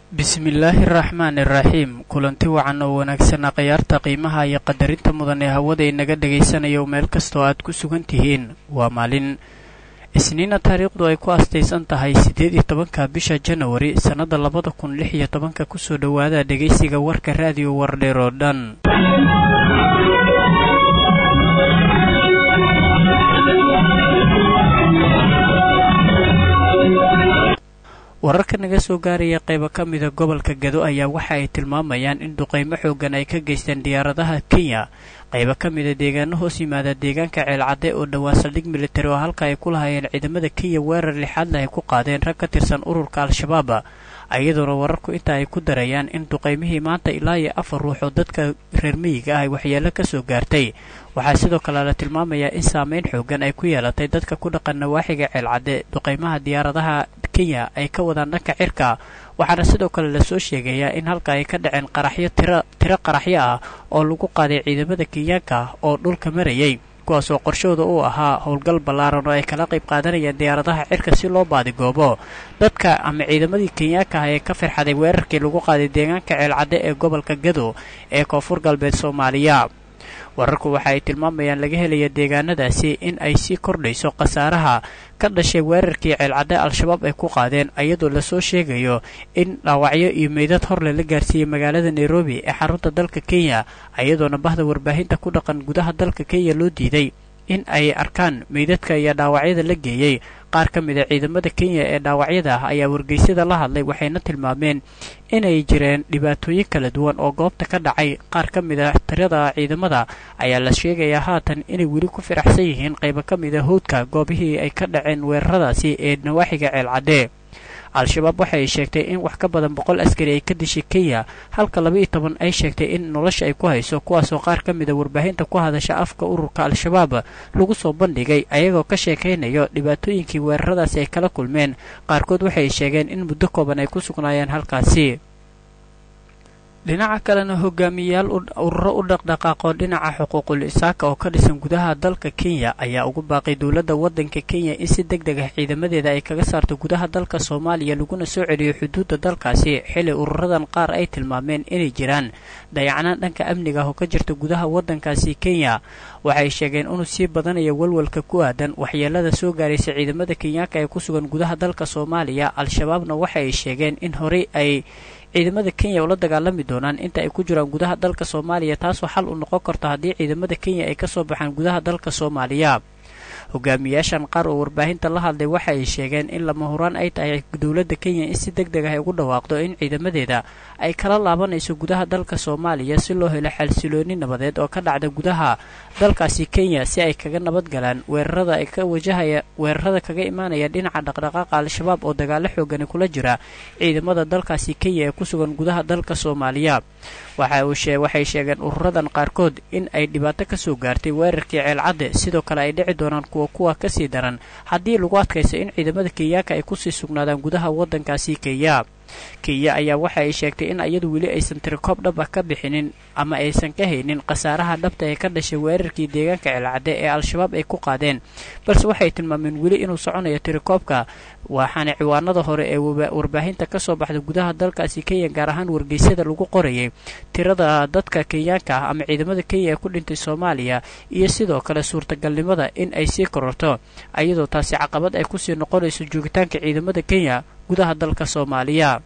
bismillaahi araxmaan iraxiim kulanti wacan oo wanaagsanaa khayaarta qiimaha iyo qadarinta mudan ee hawada inaga dhagaysanayo meel kastoo aad ku sugan tihiin waa maalin isniina taariikhdu ay ku astaysan tahay siddeed iyo tobanka bisha janawari sannadda labada kun lix iyo tobanka kusoo dhowaada dhegaysiga warka raadiyo wardheer oo dhan wararka naga soo gaaraya qaybo ka mida gobolka gado ayaa waxa ay tilmaamayaan in duqaymo xoogan ay ka geysteen diyaaradaha kenya qaybo ka mida deegaano hoos yimaada deegaanka ceelcadde oo dhowaan saldhig militari oo halka ay ku lahaayeen ciidamada kenya weerar lixaadle ay ku qaadeen rag ka tirsan ururka al-shabaab iyadoona wararku inta ay ku darayaan in duqaymihii maanta ilaa iyo afar ruux oo dadka reer miyiga ah ay waxyeelo ka soo gaartay waxaa sidoo kale la tilmaamayaa in saameyn xoogan ay ku yeelatay dadka ku dhaqan nawaaxiga ceelcadde duqaymaha diyaaradaha kenya ay ka wadaan dhanka cirka waxaana sidoo kale lasoo sheegayaa in halka ay ka dhaceen qaraxyo tiro tiro qaraxyo ah oo lagu qaaday ciidamada kenyaanka oo dhulka marayay kuwaasoo qorshooda uu ahaa howlgal ballaaran oo ay kala qayb qaadanayeen diyaaradaha cirka si loo baadigoobo dadka ama ciidamadii kenyaanka ah ee ka firxaday weerarkii lagu qaaday deegaanka ceelcadde ee gobolka gado ee koonfur galbeed soomaaliya wararku waxa ay tilmaamayaan laga helaya deegaanadaasi in ay sii kordhayso khasaaraha ka dhashay weerarkii ceelcadde al-shabaab ay ku qaadeen iyadoo lasoo sheegayo in dhaawacyo iyo meydad horle la gaarsiiyey magaalada nairobi ee xarunta dalka kenya iyadoona bahda warbaahinta ku dhaqan gudaha dalka kenya loo diiday in ay arkaan meydadka iyo dhaawacyada la geeyey qaar ka mid a ciidamada kenya ee dhaawacyada ah ayaa wargeysyada la hadlay waxayna tilmaameen inay jireen dhibaatooyin kala duwan oo goobta ka dhacay qaar ka mid a tirada ciidamada ayaa la sheegayaa haatan inay weli ku firaxsan yihiin qaybo ka mid a howdka goobihii ay ka dhaceen weeraradaasi ee nawaaxiga ceelcadde al-shabaab waxa ay sheegtay in wax ka badan boqol askari ay ka dishay kenya halka laba iyo toban ay sheegtay in nolosha ay ku hayso kuwaasoo qaar ka mid a warbaahinta ku hadasha afka ururka al-shabaab lagu soo bandhigay ayagoo ka sheekaynayo dhibaatooyinkii weeraradaasi ay kala kulmeen qaarkood waxay sheegeen in muddo kooban ay ku sugnaayeen halkaasi dhinaca kalena hogaamiyayaal ururo u dhaqdhaqaaqo dhinaca xuquuqul isaaka oo ka dhisan gudaha dalka kenya ayaa ugu baaqay dowladda waddanka kenya in si deg deg ah ciidamadeeda ay kaga saarto gudaha dalka soomaaliya laguna soo celiyo xuduudda dalkaasi xili ururadan qaar ay tilmaameen inay jiraan dayacnaan dhanka amniga ah oo ka jirta gudaha waddankaasi kenya waxay sheegeen inuu sii badanaya walwalka ku aadan waxyeelada soo gaaraysa ciidamada kenyaanka ee ku sugan gudaha dalka soomaaliya al-shabaabna waxa ay sheegeen in horey ay ciidamada kenya ula dagaalami doonaan inta ay ku jiraan gudaha dalka soomaaliya taasoo xal u noqon karto haddii ciidamada kenya ay ka soo baxaan gudaha dalka soomaaliya hogaamiyaashan qaar oo warbaahinta la hadlay waxa ay sheegeen in lama huraan ay tahay dowladda kenya in si deg deg ah ay ugu dhawaaqdo in ciidamadeeda ay kala laabanayso gudaha dalka soomaaliya si loo helo xalsilooni nabadeed oo ka dhacda gudaha dalkaasi kenya si ay kaga nabad galaan weerarada ay ka wajahaya weerarada kaga imaanaya dhinaca dhaqdhaqaaqa al-shabaab oo dagaalo xoogani kula jira ciidamada dalkaasi kenya ee ku sugan gudaha dalka soomaaliya waxay sheegeen ururadan qaarkood in ay dhibaato ka soo gaartay weerarkii ceelcadde sidoo kale ay dhici doonaan kuwa kuwa kasii daran haddii lagu adkaysa in ciidamada kenyaanka ay kusii sugnaadaan gudaha waddankaasi kenya kenya ayaa waxa ay sheegtay in iyadu weli aysan tirikoob dhab ah ka bixinin ama aysan ka haynin khasaaraha dhabta ee ka dhashay weerarkii deegaanka ceelcadde ee al-shabaab ay ku qaadeen balse waxay tilmaameen weli inuu soconayo tirikoobka waxaana ciwaanada hore ee warbaahinta ka soo baxda gudaha dalkaasi kenya gaar ahaan wargeysyada lagu qorayay tirada dadka kenyaanka ah ama ciidamada kenya ee ku dhintay soomaaliya iyo sidoo kale suurtagalnimada in ay sii kororto iyadoo taasi caqabad ay kusii noqonayso joogitaanka ciidamada kenya gudaha dalka soomaaliya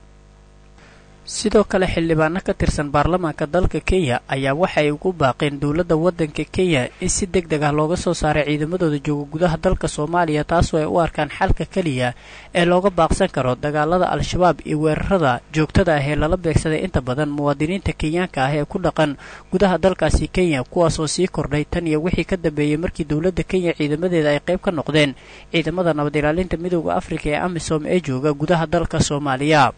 sidoo kale xildhibaano ka tirsan baarlamaanka dalka kenya ayaa waxay ugu baaqeen dowladda waddanka kenya in si deg deg ah looga soo saaray ciidamadooda jooga gudaha dalka soomaaliya taasoo ay u arkaan xalka keliya ee looga baaqsan karo dagaalada al-shabaab iyo weerarada joogtada ah ee lala beegsaday inta badan muwaadiniinta kenyaanka ah ee ku dhaqan gudaha dalkaasi kenya kuwaasoo sii kordhay tan iyo wixii ka dambeeyey markii dowladda kenya ciidamadeeda ay qayb ka noqdeen ciidamada nabad ilaalinta midooda afrika ee amisom ee jooga gudaha dalka soomaaliya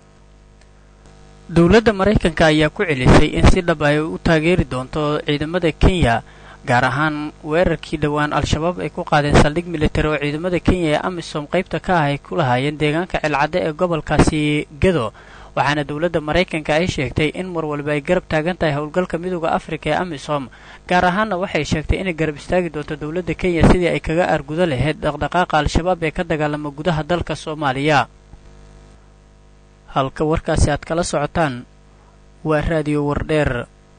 dowladda maraykanka ayaa ku celisay in si dhab ay u taageeri doonto ciidamada kenya gaar ahaan weerarkii dhowaan al-shabaab ay ku qaadeen saldhig militari oo ciidamada kenya ee amisom qaybta ka ah ay ku lahaayeen deegaanka ceelcadde ee gobolkaasi gado waxaana dowladda maraykanka ay sheegtay in mar walba ay garab taagan tahay howlgalka midooda afrika ee amisom gaar ahaanna waxay sheegtay inay garab istaagi doonto dowladda kenya sidii ay kaga argudo lahayd dhaqdhaqaaqa al-shabaab ee ka dagaalama gudaha dalka soomaaliya halka warkaasi aad kala socotaan waa raadiyo wardheer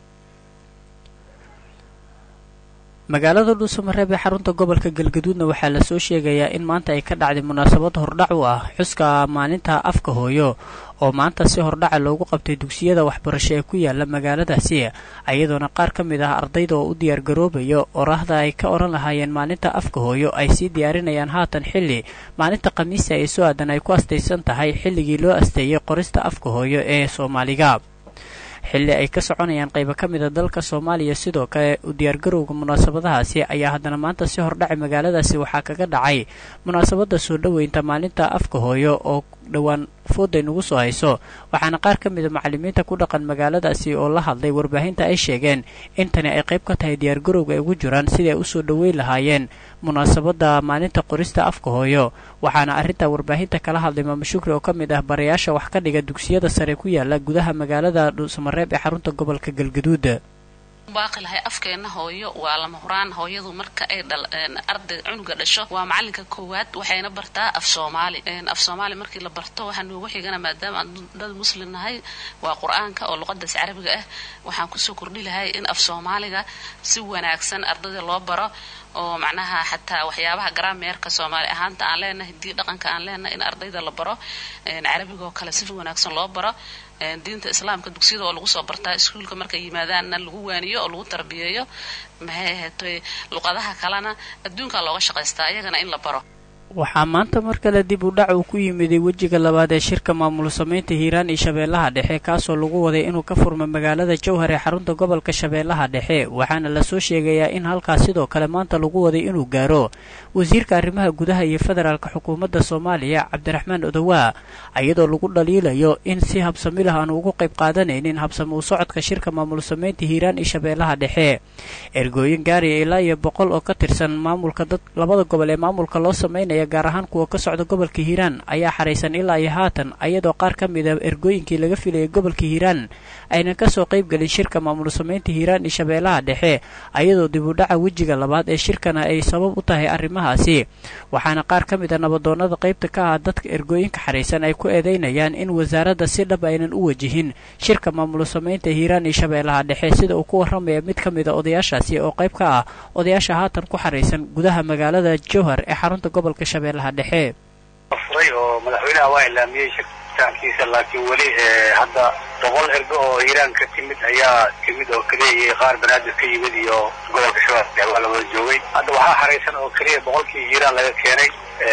magaalada dhuusamareeb ee xarunta gobolka galgaduudna waxaa lasoo sheegayaa in maanta ay ka dhacday munaasabad hordhac u ah xuska maalinta afka hooyo oo maanta si hordhaca loogu qabtay dugsiyada waxbarasho ee ku yaala magaaladaasi ayadoona qaar ka mid ah ardayda oo u diyaargaroobayo oraahda ay ka odhan lahaayeen maalinta afka hooyo ay sii diyaarinayaan haatan xilli maalinta khamiista ee soo aadan ay ku astaysan tahay xilligii loo asteeyey qorista afka hooyo ee soomaaliga xilli ay ka soconayaan qaybo ka mida dalka soomaaliya sidoo kale u diyaargarowga munaasabadahaasi ayaa haddana maanta si hordhacay magaaladaasi waxaa kaga dhacay munaasabadda soo dhoweynta maalinta afka hooyo oo dhowaan fooday nagu soo hayso waxaana qaar ka mida macallimiinta ku dhaqan magaaladaasi oo la hadlay warbaahinta ay sheegeen in tani ay qayb ka tahay diyaargarowga ay ugu jiraan sidii ay usoo dhoweyn lahaayeen munaasabadda maalinta qorista afka hooyo waxaana arrintaa warbaahinta kala hadlay maamo shukri oo ka mid ah barayaasha wax ka dhiga dugsiyada sare ku yaala gudaha magaalada dhuusamareeb ee xarunta gobolka galgaduud baaqi lahay afkeena hooyo waa lama huraan hooyadu marka ay arday cunuga dhasho waa macalinka koowaad waxayna bartaa af soomaali af soomaali markii la barto waxaa noogu xigana maadaama aan dad muslim nahay waa qur-aanka oo luqadaas carabiga ah waxaan kusoo kordhi lahay in af soomaaliga si wanaagsan ardayda loo baro oo macnaha xataa waxyaabaha garaameerka soomaali ahaanta aan leenahay hadii dhaqanka aan leenahay in ardayda la baro carabiga oo kale si wanaagsan loo baro diinta islaamka dugsiyada oo lagu soo bartaa iskuulka markay yimaadaanna lagu waaniyo oo lagu tarbiyeeyo maxay ahaatay luqadaha kalena adduunkaa looga shaqaystaa iyagana in la baro waxaa maanta mar kale dib u dhac uu ku yimiday wejiga labaad ee shirka maamul samaynta hiiraan iyo shabeellaha dhexe kaasoo lagu waday inuu ka furmo magaalada jowhar ee xarunta gobolka shabeellaha dhexe waxaana lasoo sheegayaa in halkaas sidoo kale maanta lagu waday inuu gaaro wasiirka arrimaha gudaha iyo federaalka xukuumadda soomaaliya cabdiraxmaan odowaa iyadoo lagu dhaliilayo in si habsamilah aanu ugu qayb qaadanaynin habsami u socodka shirka maamul samaynta hiiraan iyo shabeellaha dhexe ergooyin gaariya ilaa iyo boqol oo ka tirsan maamulka dad labada gobol ee maamulka loo samaynaya gaar ahaan kuwa ka socda gobolka hiiraan ayaa xaraysan ilaa iyo haatan ayadoo qaar ka mida ergooyinkii laga filayay gobolka hiiraan aynan kasoo qaybgelin shirka maamul samaynta hiiraan iyo shabeellaha dhexe ayadoo dib u dhaca wejiga labaad ee shirkana ay sabab u tahay arrimahaasi waxaana qaar ka mid a nabadoonnada qaybta ka ah dadka ergooyinka xaraysan ay ku eedeynayaan in wasaaradda si dhab aynan u wajihin shirka maamul samaynta hiiraan iyo shabeellaha dhexe sida uu ku warramaya mid ka mida odayaashaasi oo qayb ka ah odayaasha haatan ku xaraysan gudaha magaalada jowhar ee xarunta gobolka shabeellaha dhexe furay oo madaxweynaha waa ilaamiyey shirkitaankiisa laakiin weli hadda boqol ergo oo hiiraan ka timid ayaa timid oo keliya iyo qaar banaadir ka yimid iyo gobolka shabeelle waa la wada joogay hadda waxaa xaraysan oo keliya boqolkii hiiraan laga keenay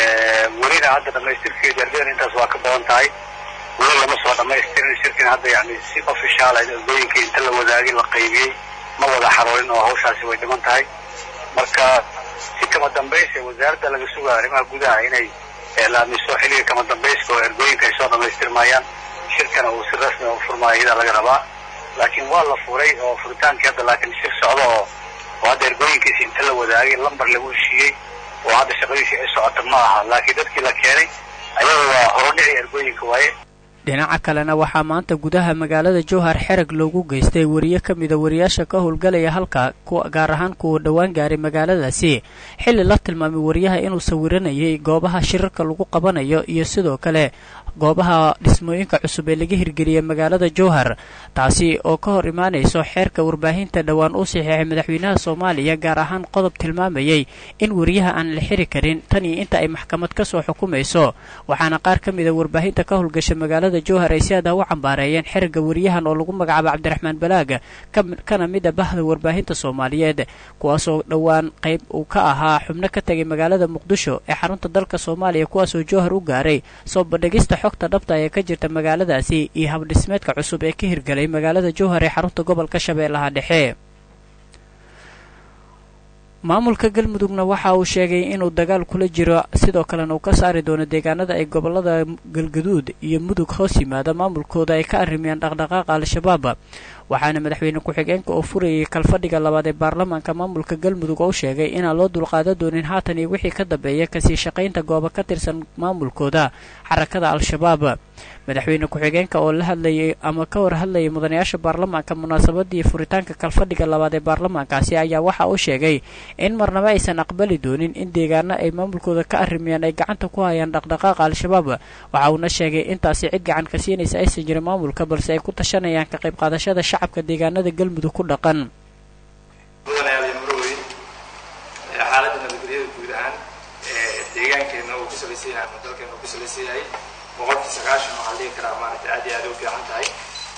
welina hadda dhamaystirkeedi ardaydan intaas waa ka badan tahay weli lama soo dhamaystirin shirkin hadda yani si ofishaal ergooyinka inta la wadaagay la qaybiyey ma wada xaroorin oo hawshaasi way dhiman tahay marka si kama dambaysa wasaaradda laga sugaya arrimaha gudaha inay laamiso xilliga kama dambayska oo ergooyinka ay soo dhamaystirmayaan shirkana uu si rasmi u furmaayo iyadaa laga rabaa laakiin waa la furay oo furitaankii hadda laakiin shir socdo oo oo hadda ergooyinkiisi inta la wadaagay lambar lagu heshiiyey oo hadda shaqadiisii ay socota ma aha laakiin dadkii la keenay ayaga waa horodhicii ergooyinka waaye dhinaca kalena waxaa maanta gudaha magaalada jowhar xerag loogu geystay wariye ka mida wariyaasha ka howlgalaya halka gaar ahaan kuwa dhowaan gaaray magaaladaasi xilli la tilmaamay wariyaha inuu sawiranayay goobaha shirarka lagu qabanayo iyo sidoo kale goobaha dhismooyinka cusub ee laga hirgeliyay magaalada jowhar taasi oo ka hor imaanayso xeerka warbaahinta dhowaan uu saxiixay madaxweynaha soomaaliya gaar ahaan qodob tilmaamayay in wariyaha aan la xiri karin tan iyo inta ay maxkamad ka soo xukumayso waxaana qaar ka mida warbaahinta ka howlgasha magaalada jowhar ay si adah u cambaareeyeen xerigga wariyahan oo lagu magacaabo cabdiraxmaan balaaga kana mid a bahda warbaahinta soomaaliyeed kuwaasoo dhowaan qayb uu ka ahaa xubno ka tegay magaalada muqdisho ee xarunta dalka soomaaliya kuwaasoo jowhar u gaaray soo bandhigista xogta dhabta ee ka jirta magaaladaasi iyo habdhismeedka cusub ee ka hirgelay magaalada jowhar ee xarunta gobolka shabeellaha dhexe maamulka galmudugna waxa uu sheegay inuu dagaal kula jiro sidoo kalena uu ka saari doono deegaanada ay gobolada galgaduud iyo mudug hoos yimaada maamulkooda ay ka arrimayaan dhaqdhaqaaqa al-shabaab waxaana madaxweyne ku-xigeenka oo furayay kalfadhiga labaad ee baarlamaanka maamulka galmudug oo sheegay inaan loo dulqaadan doonin haatan iyo wixii ka dambeeya kasii shaqaynta goobo ka tirsan maamulkooda xarakada al-shabaab madaxweyne ku-xigeenka oo la hadlayay ama ka war hadlayay mudanayaasha baarlamaanka munaasabadii furitaanka kalfadhiga labaad ee baarlamaankaasi ayaa waxa uu sheegay in marnabo aysan aqbali doonin in deegaano ay maamulkooda ka arrimayaan ay gacanta ku hayaan dhaqdhaqaaqa al-shabaab waxa uuna sheegay intaasi cid gacan ka siinaysa aysan jirin maamulka balse ay ku tashanayaan ka qayb qaadashada shacabka deegaanada galmudug ku dhaqan xaaladda nabadgelyada guud ahaan deegaankeena uu ku salaysan yahay ama dalkeena uu ku salaysan yahay boqolkii sagaashan waxaa dhihi karaa maaragtay aad iyo aad u fiican tahay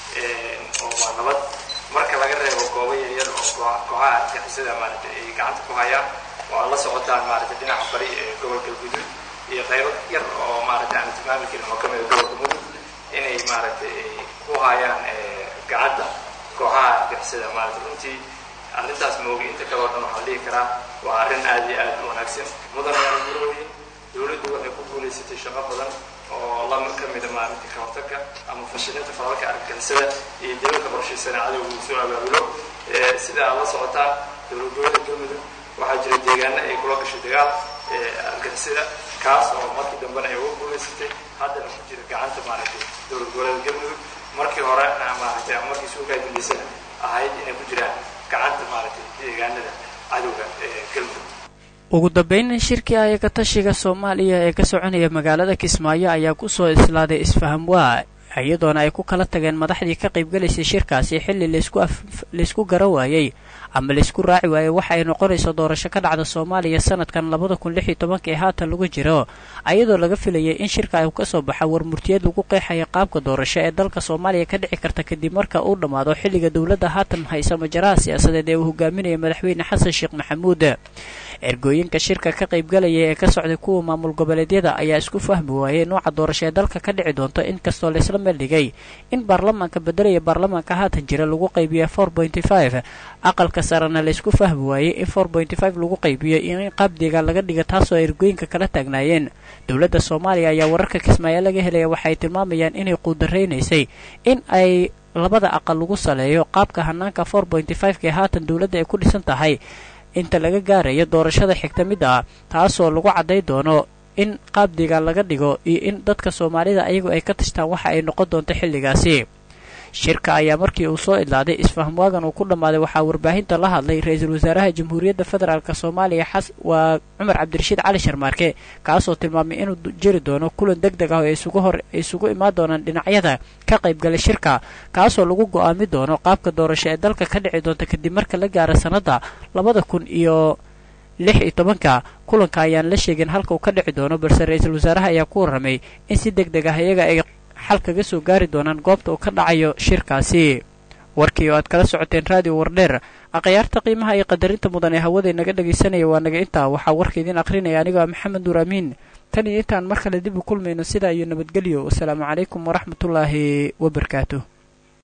oo waa nabad marka laga reebo goobo yaryar oo kooxaha argixisada maaragtay ay gacanta ku hayaan oo aad la socotaan maaragtay dhinaca bari ee gobolka gudud iyo qaybo yar oo maaragtay aan tilmaami karin oo ka mid a gobolka mudug inay maaragtay ay ku hayaan gacanta kooxaha argixisada maaragtay runtii arrintaas moogi inta kale oo dhan waxaa dhihi karaa waa arrin aad iyo aad u wanaagsan mudanayaal murooyin dowladdu waxay ku guulaysatay shaqo badan oo lama ka mida maaragtay ka hortagga ama fashilinta falalka argagixisada iyo dawladda qorshaysana cadowga uu soo abaabulo sida aad la socotaan dowlad goboleedka galmudug waxaa jira deegaano ay kula gashay dagaal argagixisada kaas oo markii dambena ay uga guulaysatay haddana ku jira gacanta maaragtay dowlad goboleedka galmudug markii hore maaragtay ama markii suugaa dambeysana ahayd inay ku jiraan gacanta maaragtay deegaanada cadowga ee galmudug ugu dambeyn shirkii ayaga tashiga soomaaliya ee ka soconaya magaalada kismaayo ayaa kusoo islaaday isfaham waa iyadoona ay ku kala tageen madaxdii ka qaybgalaysay shirkaasi xilli laysku gara waayey ama laysku raaci waayey waxa ay noqonayso doorasho ka dhacda soomaaliya sanadkan labada kun lix iyo tobanka ee haatan lagu jiro ayadoo laga filayay in shirka ay kasoo baxa warmurtiyeed lagu qeexaya qaabka doorasho ee dalka soomaaliya ka dhici karta kadib marka uu dhammaado xilliga dowladda haatan haysa majaraha siyaasadeed ee uu hogaaminaya madaxweyne xasan sheekh maxamuud ergooyinka shirka ka qaybgalaya ee ka socday kuwa maamul goboleedyada ayaa isku fahmi waayey nooca doorasho ee dalka ka dhici doonto inkastoo laysla meeldhigay in baarlamaanka bedelaya baarlamaanka haatan jira lagu qaybiya four pointy five aqalka sarena laysku fahmi waayey in four pointy five lagu qaybiyo iyo in qaab deegaan laga dhiga taasoo ergooyinka kala taagnaayeen dowladda soomaaliya ayaa wararka kismaayo laga helaya waxay tilmaamayaan inay quudaraynaysay in ay labada aqal lagu saleeyo qaabka hanaanka four pointy five ka ee haatan dowladda ay ku dhisan tahay inta laga gaarayo doorashada xigta mid ah taasoo lagu cadday doono in qaab deegaan laga dhigo iyo in dadka soomaalida ayagu ay ka tashtaan waxa ay noqon doonto xilligaasi shirka ayaa markii uu soo idlaaday isfahmwaagan uu ku dhammaaday waxaa warbaahinta la hadlay ra-iisul wasaaraha jamhuuriyadda federaalk soomaaliya xas waa cumar cabdirashiid cali sharmaarke kaasoo tilmaamay inuu jiri doono kulan deg deg ah oo isugu hor isugu imaan doonaan dhinacyada ka qaybgalay shirka kaasoo lagu go-aami doono qaabka doorasho ee dalka ka dhici doonta kadib marka la gaaro sannadda labada kun iyo lix iyo tobanka kulanka ayaan la sheegin halka uu ka dhici doono balse ra-iisul wasaaraha ayaa ku warramay in si deg deg ah iyaga ay xal kaga soo gaari doonaan goobta uu ka dhacayo shirkaasi warkii oo aad kala socoteen raadiyo wardheer akhyaarta qiimaha iyo qadarinta mudan ee hawada inaga dhegaysanaya waa naga intaa waxaa warka idiin akhrinaya anigoo ah maxamed nuur amiin tan iyo intaan mar kale dib u kulmayno sidaa iyo nabadgelyo wasalaamu calaykum waraxmatullaahi wabarakaatuh